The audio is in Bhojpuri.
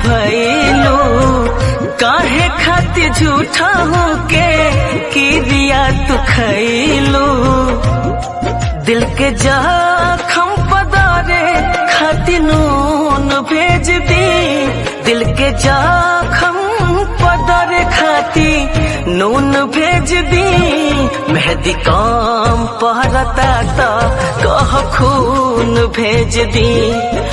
भैलू काहे खातिर झूठा हो के किरिया तू खैलू दिल के जखम पदारे खातिर नून भेज दी दिल के जखम पदारे खातिर नून भेज दी मेहदी काम पहरता तो कह खून भेज दी